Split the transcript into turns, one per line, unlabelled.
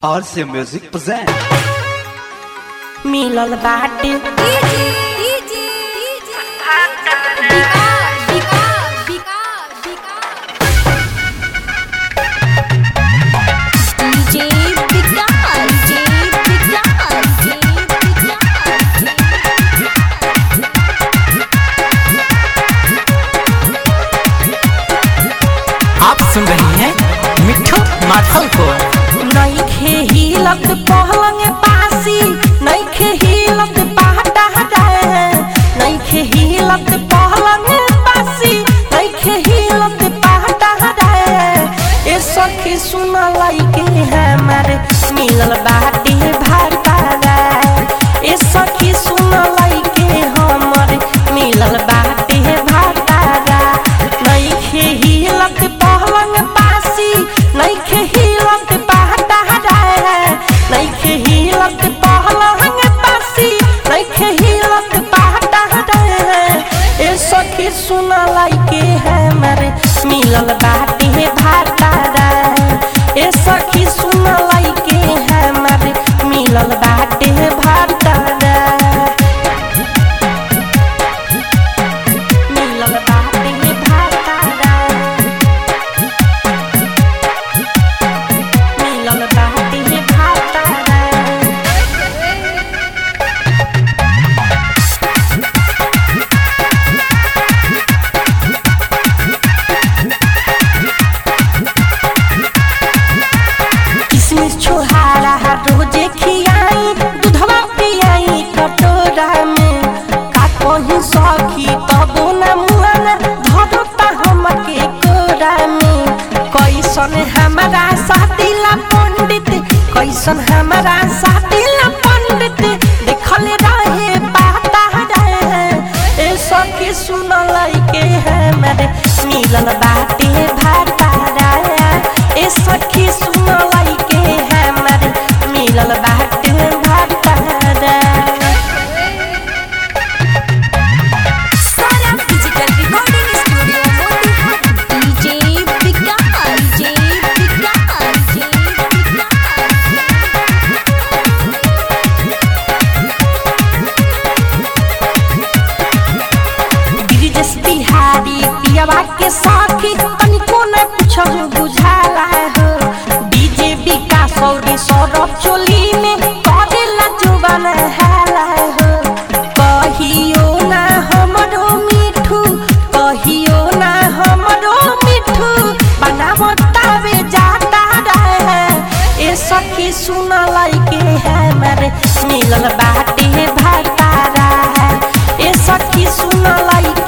RC Music present.
मिलल बाटे
आप सुन रही हैं मिठू माथल को
नइखे हिलत पहलंग पासी नइखे हिलत पाटा जाए नइखे हिलत पहलंग पासी नइखे हिलत पाटा जाए ए सखी सुन लइके हमारे मिलल बाटे भाटा जाए ए सखी सुन लइके हमरे मिलल बाटे भाटा जाए नइखे हिलत पहलंग पासी नइखे हिलत पाटा जाए नइखे हिलत पहलंग पासी नइखे हिलत पाटा जाए ए सखी सुन लइके हमरे मिलल बाटे भाटा जाए ए सखी सुन लइके हमरे मिलल बाटे भाटा जाए मिलल बाटे भाटा जाए मिलल बाटे भाटा जाए किसमिस छोहारा रोजे खियाई दूधवा पियाई कटोरा में का कहीं सखी तबो न मुआना धरता हमके कोरा में कैसन हमारा सातिला पंडित कैसन हमारा सातिला पंडित देखल रहे बाता रहे ए सखी सुन लइके हमारे मिलल बाटे भाटा राया ए सखी सुन लइके हमारे मिलल बाटे भाटा राया गिरिजस बिहारी पियावा के साथी तनिको न कुछ बुझाला हो डीजे विकास और सौरभ चोली में करेला जुबान हाला हो कहियो ना हमरो मिठू कहियो ना हमरो मिठू बनावतावे जाता रहे ए सखी सुन लइके हमारे मिलल बाटे भातारा ए सखी सुन लइके